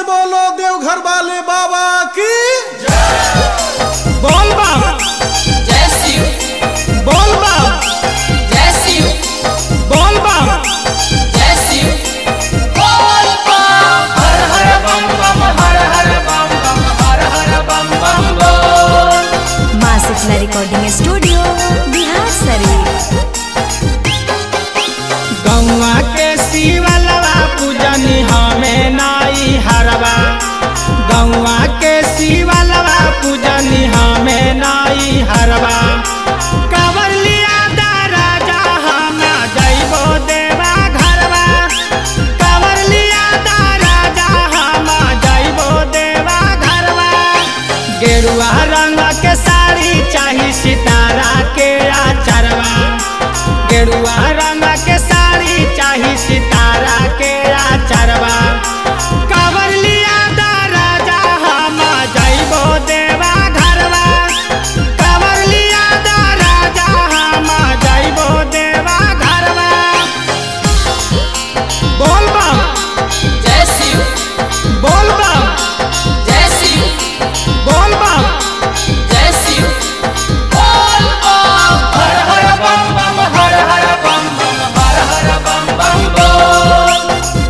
बोलो देवघर वाले बाबा की बोल बम जय शिव बोल बम जय शिव बोल बम जय शिव बोल बम हर हर बम बम हर हर बम बम हर हर बम बम बोल माँ शुक्ला रिकॉर्डिंग स्टूडियो बिहार शरीफ गौवा के शिवलवा पूजनी हमें नाई हरवा गौवा के शिवलवा पूजनी हमें नाई हरवा कवर लिया दा राजा हम जइबो देवा घरवा कवर लिया दा राजा हम जइबो देवा घरवा गेरुआ रंग के साड़ी चाही सितारा के आचरवा गेरुआ रंग के साड़ी चाही सितारा के आचरवा कवर लिया दा राजा हम जइबो देवा घरवा कवर लिया दा राजा हम जइबो देवा घरवा बोल बम जय शिव बोल बम जय शिव बोल बम जय शिव बोल बम हर हर बम बम हर हर बम बम हर हर बम बम बोल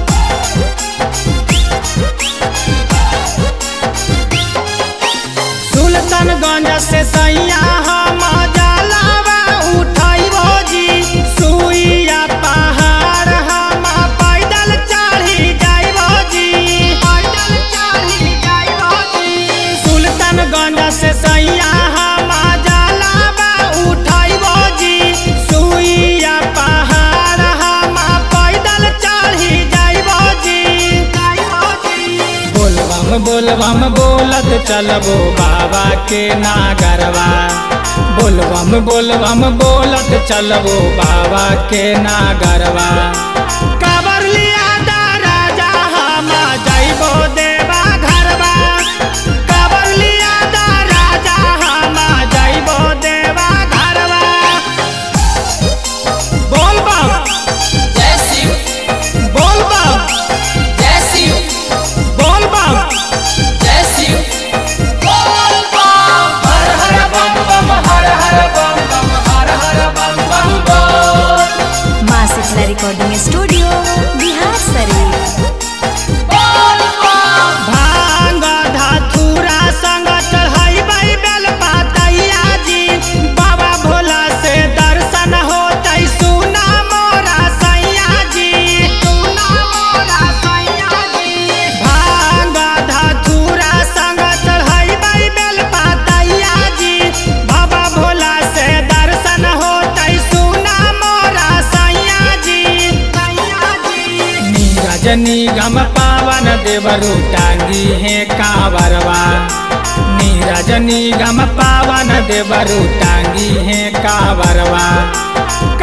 सुल्तानगंज से सैया हम जलावा उठैबो जी सुइया पहाड़ हम पैदल चढ़ी जाइबो जी पैदल चढ़ी जाइबो जी सुल्तानगंज से सैया हम जलावा उठैबो जी सुइया पहाड़ हम पैदल चढ़ी जाइबो जी जाइबो जी बोलबम बोलबम बोलत चलबो बाबा के नागरवा बोलबम बोलबम बोलत चलबो बाबा के नागरवा कबर लिया दा राजा हम जइबो देवा घरवा कबर लिया दा राजा हम जइबो देवा घरवा बोल बम जय शिव बोल बम जय शिव बोल बम जय शिव बोल बम हर हर बम बम हर हर बम बम हर हर बम बम बोल माँ शुक्ला रिकॉर्डिंग स्टूडियो बिहार शरीफ बोल बम भांग धतूरा संग चढ़ाई बेल पातैया जी बाबा भोला से दर्शन होतै सुना मोरा सैया जी सुना मोरा सैया जी भांग धतूरा संग चढ़ाई बेल पातैया जी बाबा भोला से दर्शन होतै सुना मोरा सैया जी सैया जी नीरज निगम पावन देवरु टांगी है कावरवा नीरज निगम पावन देवरु टांगी है कावरवा